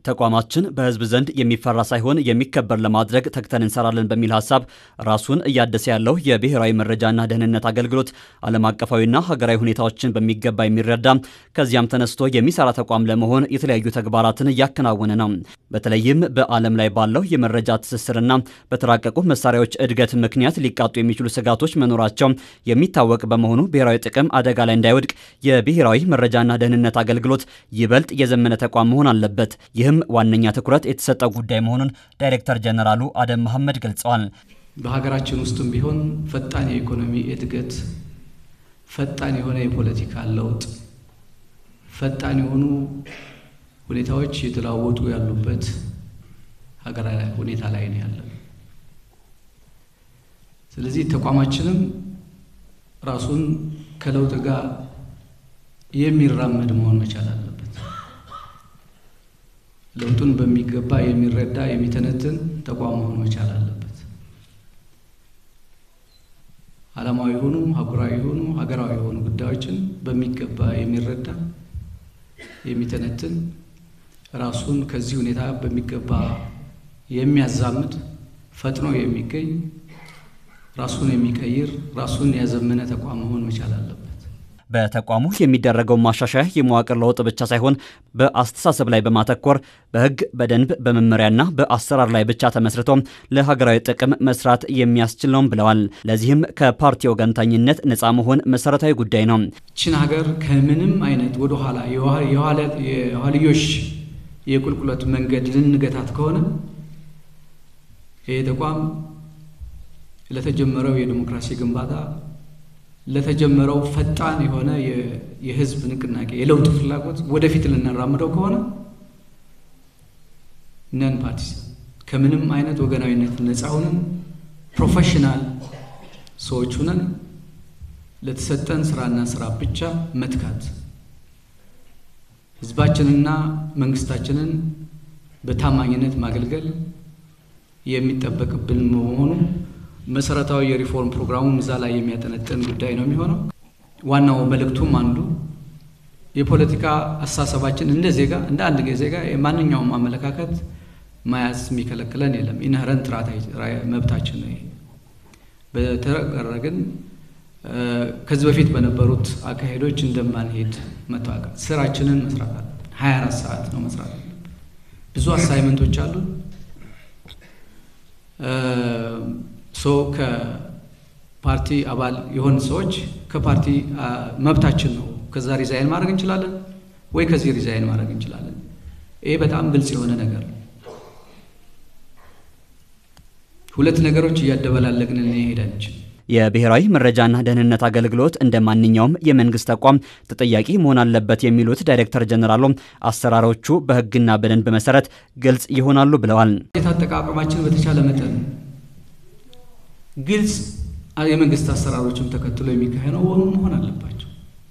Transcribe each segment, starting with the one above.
ተቋማችን በሕዝብ ዘንድ የሚፈራ ሳይሆን የሚከበር ለማድረግ ተግተን እንሰራለን በሚል ሀሳብ ራሱን እያደሰ ያለው የብሔራዊ መረጃና ደህንነት አገልግሎት ዓለም አቀፋዊና ሀገራዊ ሁኔታዎችን በሚገባ የሚረዳ ከዚያም ተነስቶ የሚሰራ ተቋም ለመሆን የተለያዩ ተግባራትን እያከናወነ ነው። በተለይም በዓለም ላይ ባለው የመረጃ ትስስርና በተራቀቁ መሳሪያዎች እድገት ምክንያት ሊቃጡ የሚችሉ ስጋቶች መኖራቸው የሚታወቅ በመሆኑ ብሔራዊ ጥቅም አደጋ ላይ እንዳይወድቅ የብሔራዊ መረጃና ደህንነት አገልግሎት ይበልጥ የዘመነ ተቋም መሆን አለበት። ይህም ዋነኛ ትኩረት የተሰጠው ጉዳይ መሆኑን ዳይሬክተር ጀነራሉ አደም መሐመድ ገልጸዋል። በሀገራችን ውስጥም ቢሆን ፈጣን የኢኮኖሚ እድገት፣ ፈጣን የሆነ የፖለቲካ ለውጥ፣ ፈጣን የሆኑ ሁኔታዎች የተለዋወጡ ያሉበት ሀገራዊ ሁኔታ ላይ ነው ያለው። ስለዚህ ተቋማችንም ራሱን ከለውጥ ጋር የሚራመድ መሆን መቻል አለበት። ለውጡን በሚገባ የሚረዳ የሚተነትን ተቋም መሆን መቻል አለበት። ዓለማዊ የሆኑ አህጉራዊ የሆኑ ሀገራዊ የሆኑ ጉዳዮችን በሚገባ የሚረዳ የሚተነትን ራሱን ከዚህ ሁኔታ በሚገባ የሚያዛምድ ፈጥኖ የሚገኝ ራሱን የሚቀይር ራሱን ያዘመነ ተቋም መሆን መቻል አለበት። በተቋሙ የሚደረገው ማሻሻያ የመዋቅር ለውጥ ብቻ ሳይሆን በአስተሳሰብ ላይ በማተኮር በሕግ፣ በደንብ፣ በመመሪያና በአሰራር ላይ ብቻ ተመስርቶ ለሀገራዊ ጥቅም መስራት የሚያስችል ነውም ብለዋል። ለዚህም ከፓርቲ ወገንተኝነት ነፃ መሆን መሰረታዊ ጉዳይ ነው። ችን ሀገር ከምንም አይነት ወደኋላ የኋልዮሽ የቁልቁለት መንገድ ልንገታት ከሆነ ይህ ተቋም ለተጀመረው የዲሞክራሲ ግንባታ ለተጀመረው ፈጣን የሆነ የህዝብ ንቅናቄ የለውጥ ፍላጎት ወደፊት ልናራምደው ከሆነ ነን ፓርቲሳን ከምንም አይነት ወገናዊነት ነፃ ሆነን ፕሮፌሽናል ሰዎች ሁነን ለተሰጠን ስራና ስራ ብቻ መትካት ህዝባችንና መንግስታችንን በታማኝነት ማገልገል የሚጠበቅብን መሆኑ መሰረታዊ የሪፎርም ፕሮግራሙም እዛ ላይ የሚያጠነጥን ጉዳይ ነው የሚሆነው። ዋናው መልእክቱም አንዱ የፖለቲካ አስተሳሰባችን እንደ ዜጋ እንደ አንድ ዜጋ የማንኛውም አመለካከት መያዝ የሚከለክለን የለም። ኢንሄረንት መብታችን ነው። በተቀረ ግን ከዚህ በፊት በነበሩት አካሄዶች እንደማንሄድ መታወቅ፣ ስራችንን መስራት አለ። 24 ሰዓት ነው መስራት አለ። ብዙ አሳይመንቶች አሉ። ሶ ከፓርቲ አባል የሆን ሰዎች ከፓርቲ መብታችን ነው። ከዛ ሪዛይን ማድረግ እንችላለን ወይ ከዚህ ሪዛይን ማድረግ እንችላለን። ይሄ በጣም ግልጽ የሆነ ነገር ነው። ሁለት ነገሮች እያደበላለቅን እንሄድ አንችል። የብሔራዊ መረጃና ደህንነት አገልግሎት እንደ ማንኛውም የመንግስት ተቋም ተጠያቂ መሆን አለበት የሚሉት ዳይሬክተር ጀነራሉ አሰራሮቹ በሕግና በደንብ መሰረት ግልጽ ይሆናሉ ብለዋል። የታጠቃቀማችን በተቻለ መጠን ግልጽ የመንግስት አሰራሮችም ተከትሎ የሚካሄደው መሆን አለባቸው።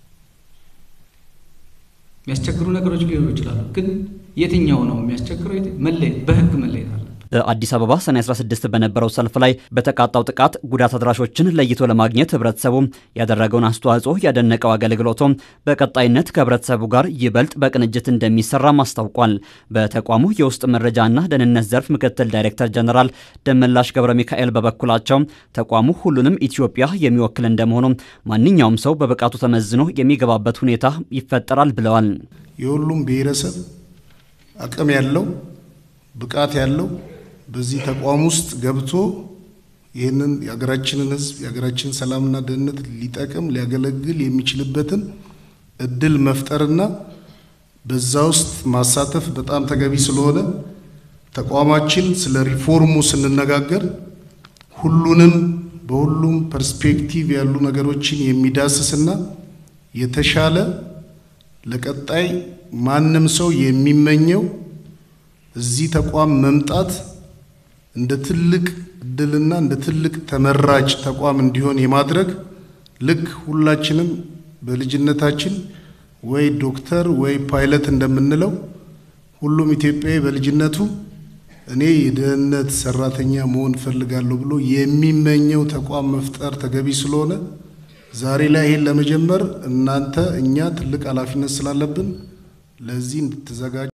የሚያስቸግሩ ነገሮች ሊኖሩ ይችላሉ። ግን የትኛው ነው የሚያስቸግረው? መለየት በህግ መለየት አለ። በአዲስ አበባ ሰኔ 16 በነበረው ሰልፍ ላይ በተቃጣው ጥቃት ጉዳት አድራሾችን ለይቶ ለማግኘት ህብረተሰቡ ያደረገውን አስተዋጽኦ ያደነቀው አገልግሎቱ በቀጣይነት ከህብረተሰቡ ጋር ይበልጥ በቅንጅት እንደሚሰራም አስታውቋል። በተቋሙ የውስጥ መረጃና ደህንነት ዘርፍ ምክትል ዳይሬክተር ጀነራል ደመላሽ ገብረ ሚካኤል በበኩላቸው ተቋሙ ሁሉንም ኢትዮጵያ የሚወክል እንደመሆኑ ማንኛውም ሰው በብቃቱ ተመዝኖ የሚገባበት ሁኔታ ይፈጠራል ብለዋል። የሁሉም ብሔረሰብ አቅም ያለው ብቃት ያለው በዚህ ተቋም ውስጥ ገብቶ ይህንን የሀገራችንን ህዝብ የሀገራችንን ሰላምና ደህንነት ሊጠቅም ሊያገለግል የሚችልበትን እድል መፍጠርና በዛ ውስጥ ማሳተፍ በጣም ተገቢ ስለሆነ ተቋማችን ስለ ሪፎርሙ ስንነጋገር ሁሉንም በሁሉም ፐርስፔክቲቭ ያሉ ነገሮችን የሚዳስስና የተሻለ ለቀጣይ ማንም ሰው የሚመኘው እዚህ ተቋም መምጣት እንደ ትልቅ እድልና እንደ ትልቅ ተመራጭ ተቋም እንዲሆን የማድረግ ልክ ሁላችንም በልጅነታችን ወይ ዶክተር ወይ ፓይለት እንደምንለው ሁሉም ኢትዮጵያዊ በልጅነቱ እኔ የደህንነት ሰራተኛ መሆን እፈልጋለሁ ብሎ የሚመኘው ተቋም መፍጠር ተገቢ ስለሆነ ዛሬ ላይ ይሄን ለመጀመር እናንተ እኛ ትልቅ ኃላፊነት ስላለብን ለዚህ እንድትዘጋጁ